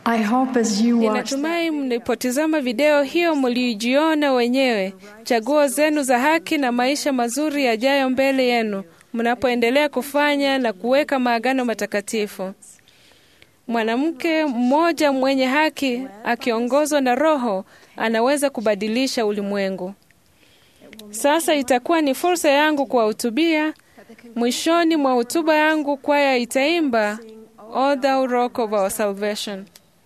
I hope as you watch Ninatumai mlipotizama video hiyo mlijiona wenyewe chaguo zenu za haki na maisha mazuri yajayo mbele yenu mnapoendelea kufanya na kuweka maagano matakatifu. Mwanamke mmoja mwenye haki akiongozwa na Roho anaweza kubadilisha ulimwengu. Sasa itakuwa ni fursa yangu kuwahutubia. Mwishoni mwa hotuba yangu, kwaya itaimba O thou rock of our salvation.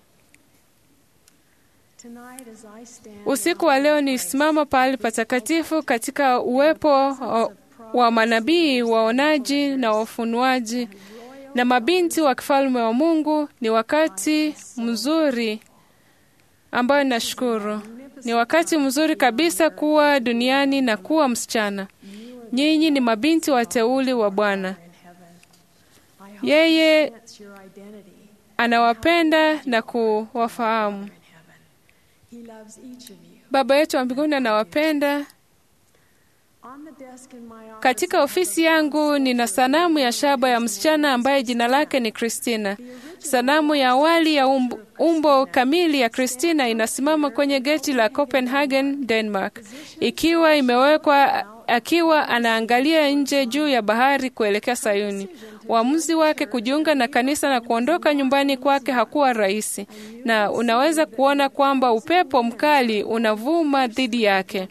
tonight as I stand Usiku wa leo nisimama pahali patakatifu katika uwepo wa- wa manabii, waonaji na wafunuaji na mabinti wa kifalme wa Mungu. Ni wakati mzuri ambayo nashukuru. Ni wakati mzuri kabisa kuwa duniani na kuwa msichana. Nyinyi ni mabinti wateuli wa Bwana. Yeye that's your identity. anawapenda na kuwafahamu. He loves each of you. Baba yetu wa mbinguni anawapenda. On the desk in my office, Katika ofisi yangu nina sanamu ya shaba ya msichana ambaye jina lake ni Christina. Sanamu ya awali ya umbo, umbo kamili ya Christina inasimama kwenye geti la Copenhagen, Denmark, ikiwa imewekwa akiwa anaangalia nje juu ya bahari kuelekea Sayuni. Uamuzi wake kujiunga na kanisa na kuondoka nyumbani kwake hakuwa rahisi, na unaweza kuona kwamba upepo mkali unavuma dhidi yake.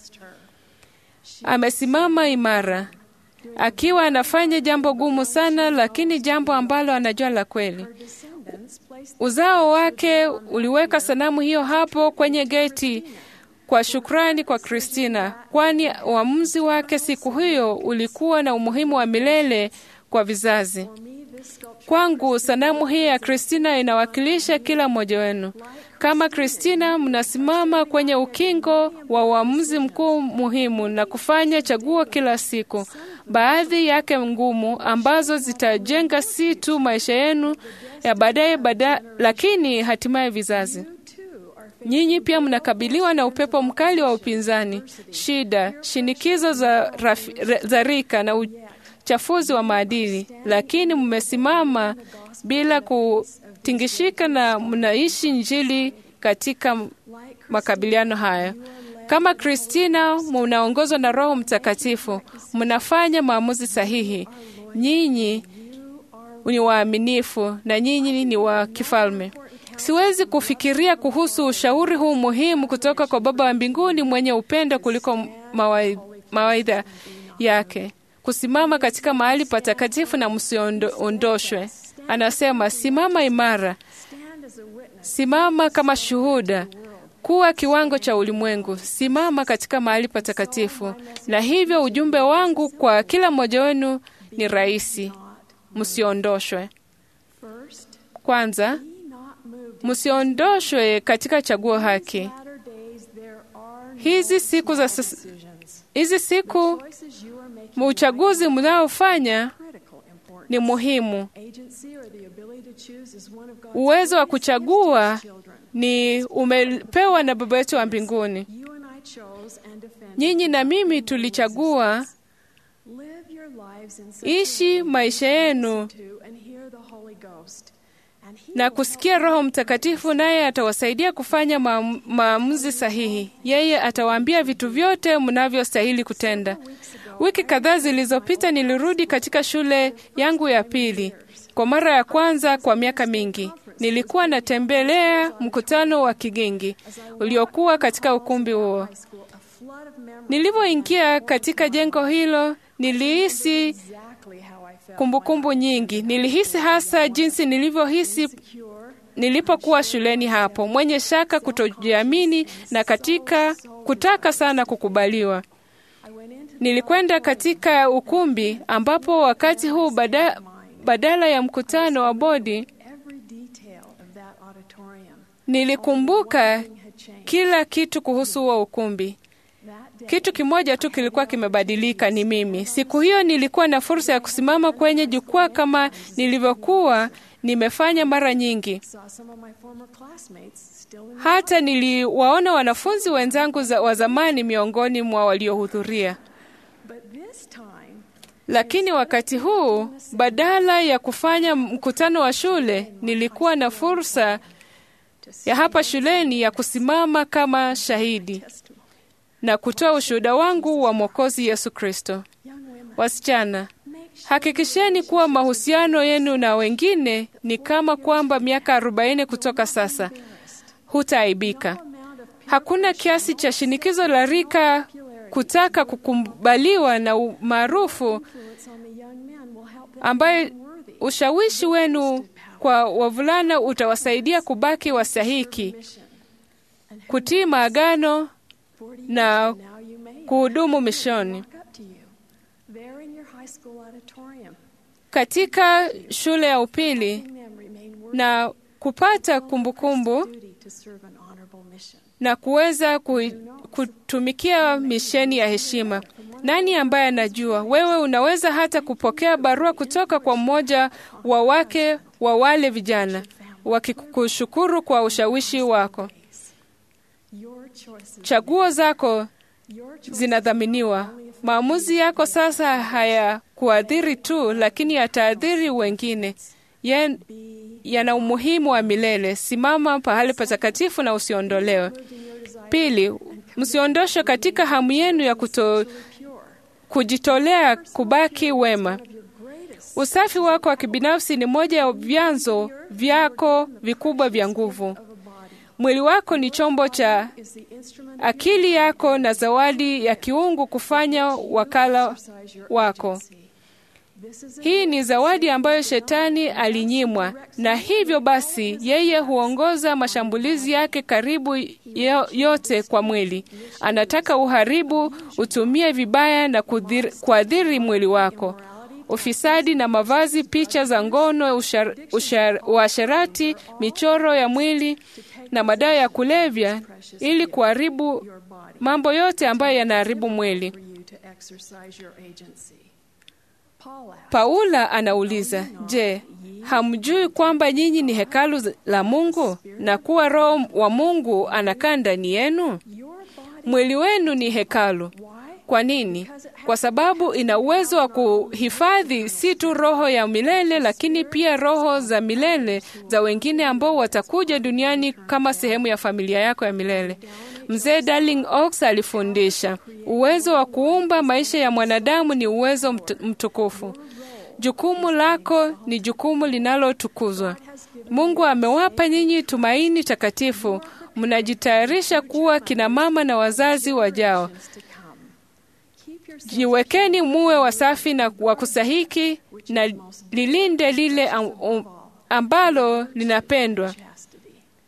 Amesimama imara akiwa anafanya jambo gumu sana, lakini jambo ambalo anajua la kweli. descendants placed Uzao wake uliweka sanamu hiyo hapo kwenye geti kwa shukrani kwa Kristina, kwani uamuzi wake siku hiyo ulikuwa na umuhimu wa milele kwa vizazi. me this sculpture Kwangu sanamu hii ya Kristina inawakilisha kila mmoja wenu. Kama Kristina, mnasimama kwenye ukingo wa uamuzi mkuu muhimu na kufanya chaguo kila siku, baadhi yake ngumu, ambazo zitajenga si tu maisha yenu ya baadaye bada, lakini hatimaye vizazi. too are Nyinyi pia mnakabiliwa na upepo mkali wa upinzani, shida, shinikizo za, rafi, re- za rika na uchafuzi wa maadili, lakini mmesimama bila kutingishika na mnaishi Injili katika makabiliano haya. Kama Kristina, mnaongozwa na Roho Mtakatifu, mnafanya maamuzi sahihi. Nyinyi ni waaminifu na nyinyi ni wa kifalme. Siwezi kufikiria kuhusu ushauri huu muhimu kutoka kwa Baba wa mbinguni mwenye upendo kuliko mawai- mawaidha yake. Kusimama katika mahali patakatifu na msiondoshwe. Anasema, simama imara, stand as a witness simama kama shuhuda, kuwa kiwango cha ulimwengu, simama katika mahali patakatifu. Na hivyo ujumbe wangu kwa kila mmoja wenu ni rahisi, msiondoshwe. first Kwanza, be not moved msiondoshwe katika chaguo haki. latter days there are no Hizi siku za sasa, decisions hizi siku choices you are making uchaguzi mnaofanya critical importance ni muhimu. agency or the ability to choose is one of God's Uwezo wa greatest kuchagua gifts to children ni umepewa na Baba yetu wa mbinguni. you and I chose and defended Nyinyi na mimi tulichagua live your lives in such ishi maisha yenu to and hear the Holy Ghost and he na will kusikia Roho Mtakatifu, naye atawasaidia kufanya maamu- maamuzi sahihi. Yeye atawaambia vitu vyote mnavyostahili kutenda. Wiki kadhaa zilizopita nilirudi katika shule yangu ya pili kwa mara ya kwanza kwa miaka mingi. Nilikuwa natembelea mkutano wa kigingi uliokuwa katika ukumbi huo. school a flood of memories Nilivyoingia katika jengo hilo, nilihisi exactly how I felt kumbukumbu nyingi. Nilihisi hasa jinsi nilivyohisi secure nilipokuwa shuleni hapo, mwenye shaka, kutojiamini na katika kutaka sana kukubaliwa. I went into Nilikwenda katika ukumbi ambapo wakati huu bada, badala ya mkutano wa bodi every detail of that auditorium nilikumbuka had changed kila kitu kuhusu huo ukumbi. that day Kitu kimoja tu kilikuwa kimebadilika, ni mimi. Siku hiyo nilikuwa na fursa ya kusimama kwenye jukwaa kama nilivyokuwa nimefanya mara nyingi. saw some of my former classmates still in Hata niliwaona wanafunzi wenzangu za, wa zamani miongoni mwa waliohudhuria. but this time Lakini wakati huu, badala ya kufanya mkutano wa shule, nilikuwa na fursa ya hapa shuleni ya kusimama kama shahidi testimony. na kutoa ushuhuda wangu wa Mwokozi Yesu Kristo. Young women, Wasichana, make sure hakikisheni kuwa mahusiano yenu na wengine ni kama kwamba miaka arobaini kutoka sasa hutaaibika. amount of Hakuna kiasi cha shinikizo la rika kutaka kukubaliwa na umaarufu influence on the young men will help them ambaye be worthy ushawishi wenu kwa wavulana utawasaidia kubaki wasahiki, mission. And who kutii maagano 40 na years from now you may kuhudumu mishoni. walk up to you there in your high school auditorium, Katika shule ya upili letting them remain worthy na kupata of kumbukumbu duty to serve an honorable mission. na kuweza ku, kutumikia misheni ya heshima. Nani ambaye anajua? Wewe unaweza hata kupokea barua kutoka kwa mmoja wa wake wa wale vijana wakikushukuru kwa ushawishi wako. Your choices, Chaguo zako your choices zinadhaminiwa. Maamuzi yako sasa hayakuathiri tu, lakini yataathiri wengine. Yan- be yana umuhimu wa milele. Simama pahali patakatifu na usiondolewe. moved in your desire Pili, msiondoshwe katika hamu yenu ya kuto, pure. kujitolea kubaki wema. Of your greatest Usafi wako wa kibinafsi ni moja ya vyanzo vyako vikubwa vya nguvu. of a body Mwili wako ni chombo cha is the instrument of akili yako na zawadi ya kiungu kufanya wakala exercise your wako. agency. This is a Hii ni zawadi ambayo shetani alinyimwa, na hivyo basi yeye huongoza mashambulizi yake karibu yo- yote kwa mwili. Anataka uharibu, utumie vibaya na kudhir- kuathiri mwili wako. Ufisadi na mavazi, picha za ngono, ushar- ushar- uasherati, michoro ya mwili na madawa ya kulevya, ili kuharibu your body mambo yote ambayo yanaharibu mwili. for you to exercise your agency. Paul asked, Paula anauliza, je, hamjui kwamba nyinyi ni hekalu z- la Mungu na kuwa Roho wa Mungu anakaa ndani yenu? your body, Mwili wenu ni hekalu. why? Kwa nini? Kwa sababu ina uwezo wa kuhifadhi si tu roho ya milele, lakini pia roho za milele za wengine ambao watakuja duniani kama sehemu ya familia yako ya milele. Mzee Darling Oaks alifundisha uwezo wa kuumba maisha ya mwanadamu ni uwezo mt mtukufu. Jukumu lako ni jukumu linalotukuzwa. Mungu amewapa nyinyi tumaini takatifu. Mnajitayarisha kuwa kina mama na wazazi wajao. to come. Keep yourself Jiwekeni muwe wasafi na wa kusahiki na lilinde lile am, um, ambalo linapendwa. chastity.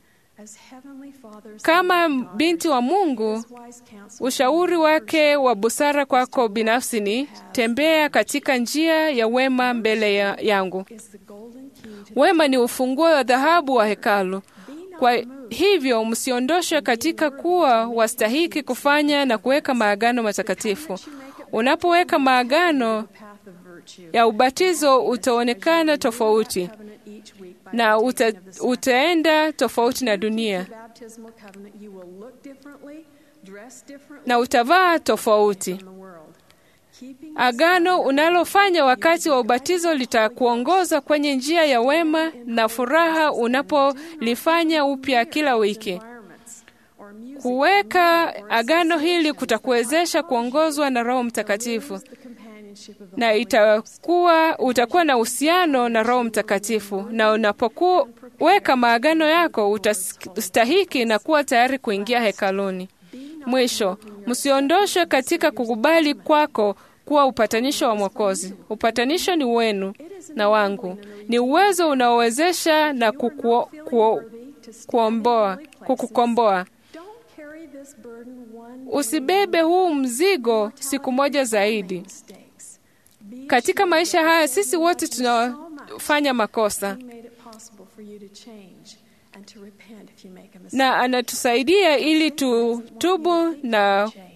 As heavenly fathers Kama binti wa Mungu, wise counsel ushauri wake wa busara kwako binafsi ni tembea katika njia ya wema mbele ya, yangu. is the golden key to Wema ni ufunguo wa dhahabu wa hekalu. Kwa hivyo msiondoshwe katika kuwa wastahiki kufanya na kuweka maagano matakatifu. Unapoweka maagano the path of virtue. ya ubatizo utaonekana tofauti Covenant each week by na the uta, taking of the sacrament. utaenda tofauti na dunia The baptismal covenant, you will look differently, dress differently na utavaa tofauti. from the world. Keeping Agano unalofanya wakati wa ubatizo litakuongoza kwenye njia ya wema na furaha unapolifanya upya kila wiki. environments or music Kuweka agano hili kutakuwezesha kuongozwa na Roho Mtakatifu the companionship of the na itakuwa utakuwa na uhusiano na Roho Mtakatifu, na unapoweka maagano yako utastahiki na kuwa tayari kuingia hekaluni. Mwisho, msiondoshwe katika kukubali kwako kuwa upatanisho wa Mwokozi. Upatanisho ni wenu na wangu, ni uwezo unaowezesha na kukuo, kuo, kuomboa, kukukomboa. Don't carry this burden one Usibebe huu mzigo siku moja zaidi. mistakes. Be Katika maisha haya sisi wote tunafanya makosa, He made it possible for you to change and to repent if you make a mistake. na anatusaidia ili tutubu na change.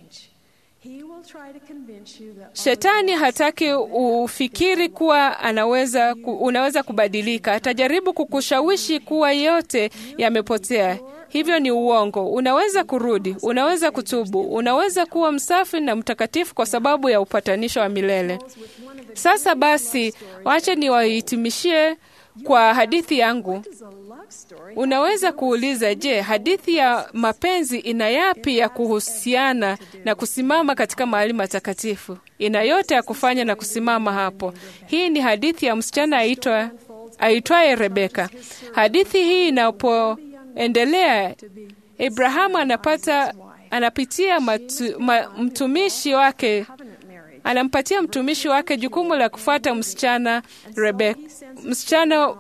He will try to convince you that Shetani hataki ufikiri kuwa anaweza ku, unaweza kubadilika. Atajaribu kukushawishi kuwa yote yamepotea. Hivyo ni uongo. Unaweza kurudi, unaweza kutubu, unaweza kuwa msafi na mtakatifu kwa sababu ya upatanisho wa milele. Sasa basi, wacha niwahitimishie kwa hadithi yangu. is a luck Unaweza kuuliza, je, hadithi ya mapenzi ina yapi ya kuhusiana na kusimama katika mahali matakatifu? Ina yote ya kufanya na kusimama hapo. Hii ni hadithi ya msichana aitwa aitwaye Rebeka. Hadithi hii inapoendelea, Abrahamu anapata anapitia matu, ma, mtumishi wake anampatia mtumishi wake jukumu la kufuata msichana Rebeka. Msichana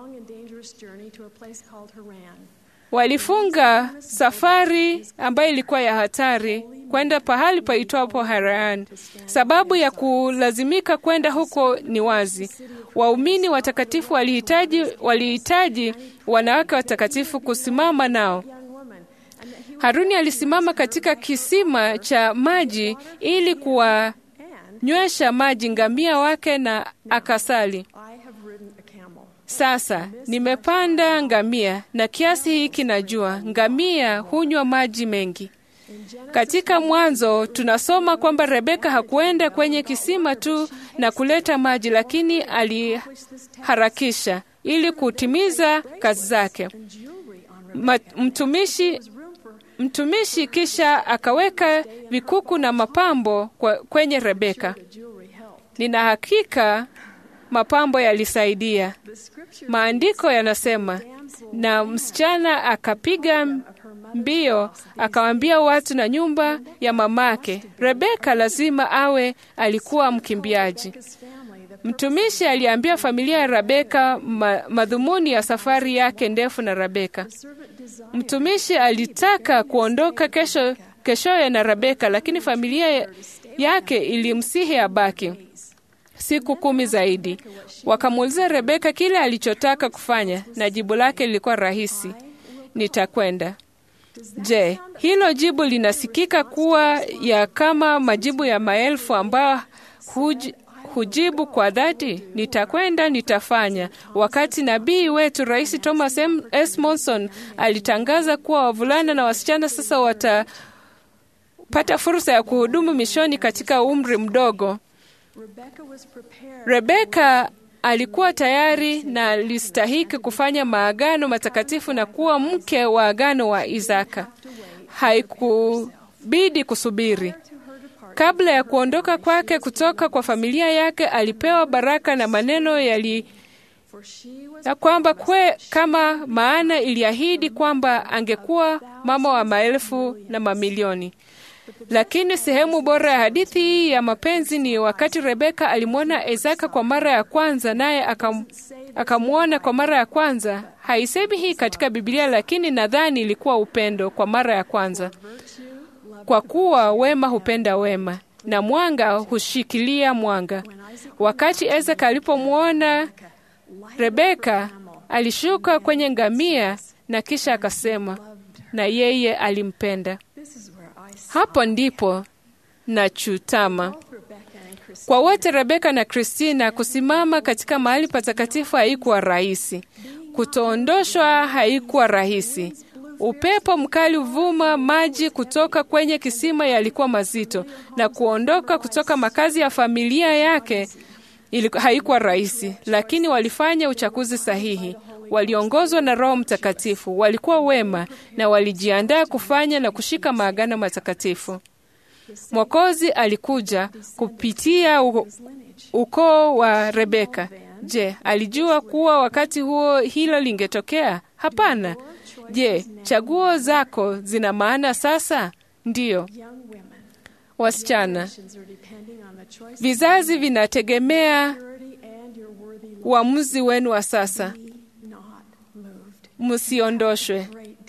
walifunga safari ambayo ilikuwa ya hatari kwenda pahali paitwapo Haran. Sababu ya kulazimika kwenda huko ni wazi. Waumini watakatifu walihitaji walihitaji wanawake watakatifu kusimama nao. Haruni alisimama katika kisima cha maji ili kuwanywesha maji ngamia wake na akasali. Sasa nimepanda ngamia na kiasi hiki najua ngamia hunywa maji mengi. Katika Mwanzo tunasoma kwamba Rebeka hakuenda kwenye kisima tu na kuleta maji, lakini aliharakisha ili kutimiza kazi zake. Ma, mtumishi mtumishi kisha akaweka vikuku na mapambo kwa, kwenye Rebeka. Nina hakika mapambo yalisaidia. Maandiko yanasema, na msichana akapiga mbio akawaambia watu na nyumba ya mamake, Rebeka lazima awe alikuwa mkimbiaji. Mtumishi aliambia familia ya Rebeka ma, madhumuni ya safari yake ndefu na Rebeka. Mtumishi alitaka kuondoka kesho keshoye na Rebeka, lakini familia yake ilimsihi abaki siku kumi zaidi. Wakamuuliza Rebeka kile alichotaka kufanya, na jibu lake lilikuwa rahisi, nitakwenda. Je, hilo jibu linasikika kuwa ya kama majibu ya maelfu ambayo huj, hujibu kwa dhati, nitakwenda, nitafanya. Wakati nabii wetu Rais Thomas M. S. Monson alitangaza kuwa wavulana na wasichana sasa watapata fursa ya kuhudumu mishoni katika umri mdogo, Rebeka alikuwa tayari na alistahiki kufanya maagano matakatifu na kuwa mke wa agano wa Isaka. Haikubidi kusubiri. Kabla ya kuondoka kwake kutoka kwa familia yake, alipewa baraka na maneno yali ya kwamba kwe kama maana iliahidi kwamba angekuwa mama wa maelfu na mamilioni. Lakini sehemu bora ya hadithi hii ya mapenzi ni wakati Rebeka alimwona Isaka kwa mara ya kwanza, naye akam, akamwona kwa mara ya kwanza. Haisemi hii katika Biblia, lakini nadhani ilikuwa upendo kwa mara ya kwanza, kwa kuwa wema hupenda wema na mwanga hushikilia mwanga. Wakati Isaka alipomwona Rebeka, alishuka kwenye ngamia na kisha akasema, na yeye alimpenda. Hapo ndipo nachutama kwa wote. Rebeka na Kristina kusimama katika mahali patakatifu haikuwa rahisi. Kutoondoshwa haikuwa rahisi. Upepo mkali uvuma, maji kutoka kwenye kisima yalikuwa mazito, na kuondoka kutoka makazi ya familia yake haikuwa rahisi, lakini walifanya uchaguzi sahihi. Waliongozwa na Roho Mtakatifu, walikuwa wema na walijiandaa kufanya na kushika maagano matakatifu. Mwokozi alikuja kupitia ukoo wa Rebeka. Je, alijua kuwa wakati huo hilo lingetokea? Hapana. Je, chaguo zako zina maana sasa? Ndiyo. Wasichana, vizazi vinategemea uamuzi wenu wa sasa. Msiondoshwe.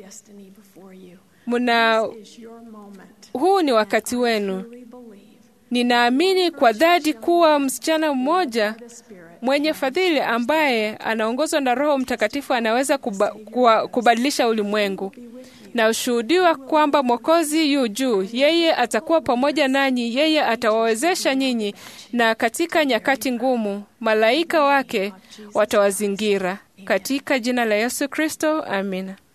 Muna, huu ni wakati wenu. Ninaamini kwa dhati kuwa msichana mmoja mwenye fadhili ambaye anaongozwa na Roho Mtakatifu anaweza kuba, kuba, kubadilisha ulimwengu. Na ushuhudiwa kwamba Mwokozi yu juu, yeye atakuwa pamoja nanyi, yeye atawawezesha nyinyi, na katika nyakati ngumu malaika wake watawazingira. Katika jina la Yesu Kristo, amina.